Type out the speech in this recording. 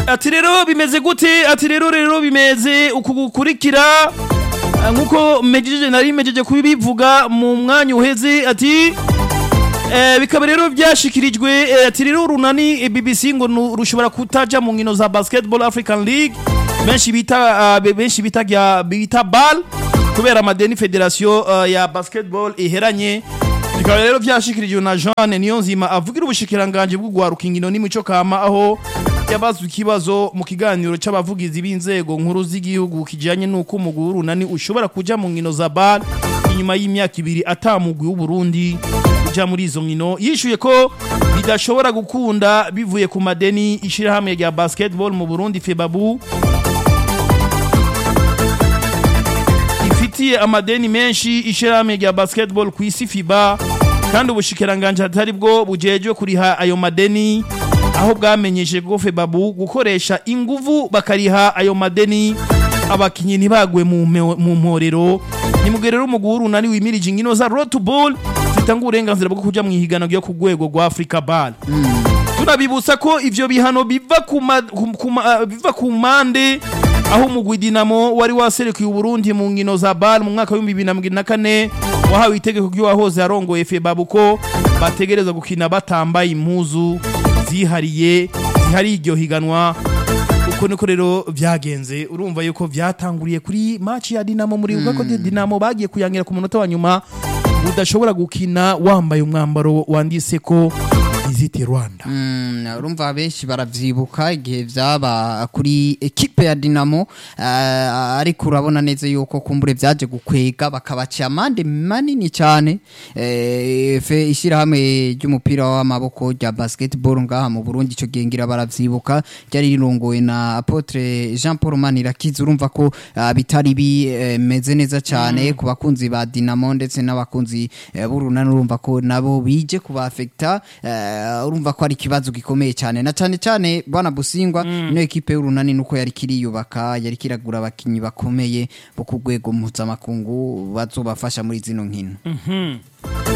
ati rero bimeze gute ati rero rero bimeze uku gukurikira Ah, nkuko mejeje nari mejeje kubivuga mu mwanya uheze ati Eh, bikaba rero byashikirijwe eh, ati rero runani eh, BBC ngo nu- rushobora kutaja mu nkino za Basketball African League benshi bita ah, be- benshi bita gya- bita BAL kubera amadeni federation ah, ya basketball iheranye bikaba rero byashikirijwe na Jean Niyonzima avugira ubushikiranganje bwo gwaruka inkino n'imico kama aho yabazwe ikibazo mu kiganiro c'abavugizi b'inzego nkuru z'igihugu kijanye n'uko umugwi w'urunani ushobora kuja mu nkino za BAL inyuma y'imyaka ibiri atamugwi w'Uburundi uja muri izo nkino yishuye ko bidashobora gukunda bivuye ku madeni ishirahamwe rya basketball mu Burundi FEBABU ifitiye amadeni menshi ishirahamwe rya basketball ku isi FIBA kandi ubushikiranganje atari bwo bujejwe kuriha ayo madeni aho bwamenyesheje ko FEBABU gukoresha inguvu bakariha ayo madeni abakinyi ntibagwe mu mpe- mu mporero nimugerero umugwi w'urunani wimirije inkino za road to ball zitanga uburenganzira bwo kuja mu ihiganwa ryo ku rwego rwa Africa Ball tunabibutsa ko ivyo bihano biva ku ma- ku- ku ma- ah, biva ku mande aho umugwi Dinamo wari waserukiye Uburundi mu nkino za BAL mu mwaka wa 2024 wahawe itegeko ry'uwahoze arongoye FEBABU ko bategereza gukina batambaye impuzu zihariye zihariye iryo higanwa uko niko rero vyagenze urumva yuko vyatanguriye kuri match ya Dinamo muri mm. ko Dinamo bagiye kuyangira ku munota wa nyuma udashobora gukina wambaye umwambaro wanditse ko Visit Rwanda Mm, urumva benshi baravyibuka igihe vyaba kuri ekipe ya Dinamo uh, ariko urabona neza yuko kumbure vyaje gukwega bakabaca amande manini cyane eh, fe ishirahamwe ry'umupira w'amaboko rya basketball ngaha mu Burundi ico gengira baravyibuka ryari rirongowe na Apotre Jean Paul Manirakiza urumva ko uh, bitari bimeze neza cyane ku bakunzi ba Dinamo ndetse n'abakunzi eh, b'urunani urumva ko nabo bije kubafekta eh, urumva ko ari ikibazo gikomeye cyane na cyane cyane bwana Busingwa ino ekipe y'urunani nuko yari kiriyubaka yari kiragura abakinyi bakomeye bo ku rwego mpuzamakungu bazobafasha muri zino nkino